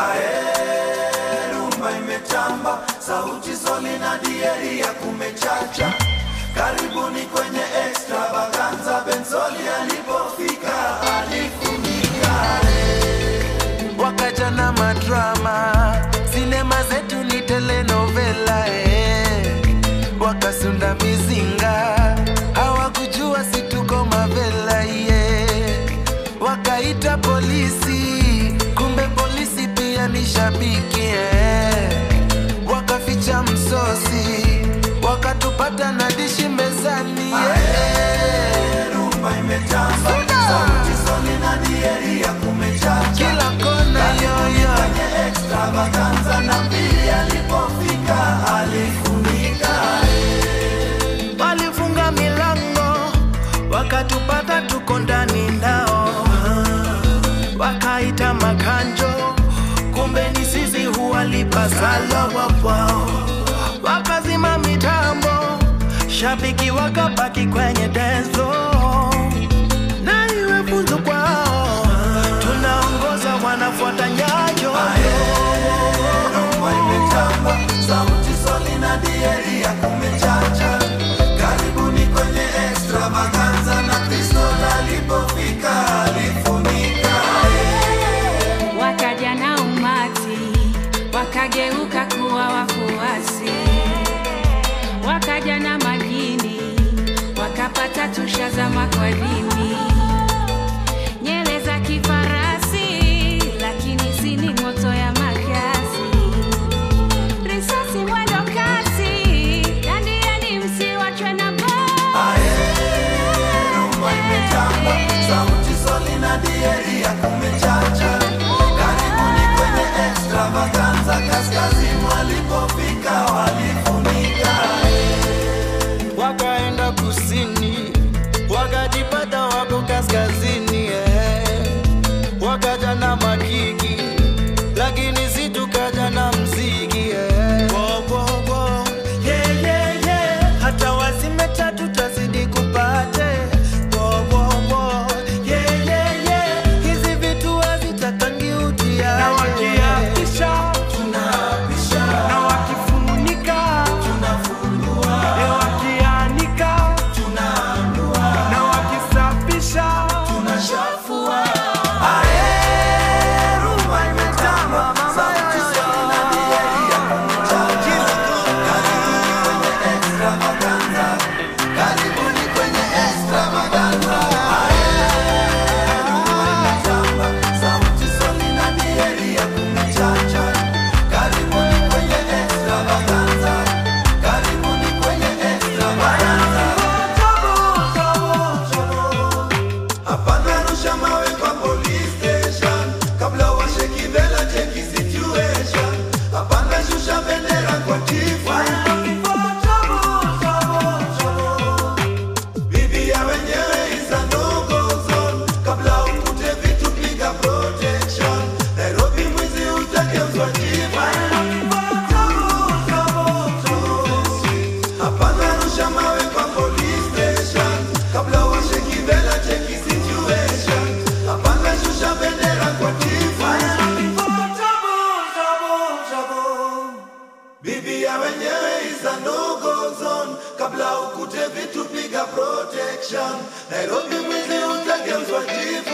Ae, rumba imetamba, sauti soli na dieri ya kumechacha. Karibuni kwenye extravaganza, Benzoli alipofika alifunika. wakaja na madrama, sinema zetu ni telenovela eh. Wakasunda mizinga, hawakujua si tuko mavela yeah. Wakaita polisi, kumbe polisi pia ni shabiki eh. Wakaficha msosi, wakatupata na dishi mezani yeah. Rumba imetamba, sauti soli na dieri ya kumechacha. Kila kona yoyo Kwenye extravaganza na pili alipofika alifunika. walifunga milango wakatupata tuko ndani ndao wakaita makanjo kumbe ni sisi huwalipa sala wapwao wakazima mitambo shabiki wakabaki kwenye denzo na iwe funzo kwao tunaongoza wanafuata nyayo Rumba imetamba, sauti soli na dieri ya kumechacha. Karibuni kwenye extravaganza na Kristo alipofika alifunika. wakaja na umati wakageuka kuwa wafuasi wakaja na majini wakapata tusha za makwadini nyele za kifarasi lakini sini moto ya makasi risasi mwendo kasi dandiani msiwachwe na baa Rumba imetamba, sauti soli na dieri ya kumechacha. Karibuni kwenye extravaganza, kaskazini walipofika walifunika. wakaenda kusini wakajipata wako kaskazini eh. wakaja na makiki lakini si tukaja na mziki eh. Wo, wo, wo. Yeah, yeah, yeah. hata wazime tatu tazidi kupate Wo, wo, wo. Yeah, yeah, yeah. hizi vitu hazitakangi utia na wakiapisha Tunapisha, na wakifunika tunafungua, e wakianika tunaanua, na wakisafisha tunashafua. Ae, rumba imetamba, sauti soli na dieri ya kumechacha. Karibuni kwenye extravaganza, karibuni kwenye extravaganza. Ae, rumba imetamba, sauti soli na dieri ya kumechacha. Karibuni kwenye extravaganza, karibuni kwenye extravaganza. Hapana rusha mawe kwa police station kabla washeki vela cheki situation. Hapana shusha bendera kwa chifu. Bibi ya wenyewe is a no-go zone. Kabla ukute vitu piga protection. Nairobi mwizi utageuzwa chifu. Hapana rusha mawe kwa police station kabla washeki vela cheki situation. Hapana shusha bendera kwa chifu. Bibi ya wenyewe is a no-go zone kabla ukute vitu piga protection. Nairobi mwizi utageuzwa chifu.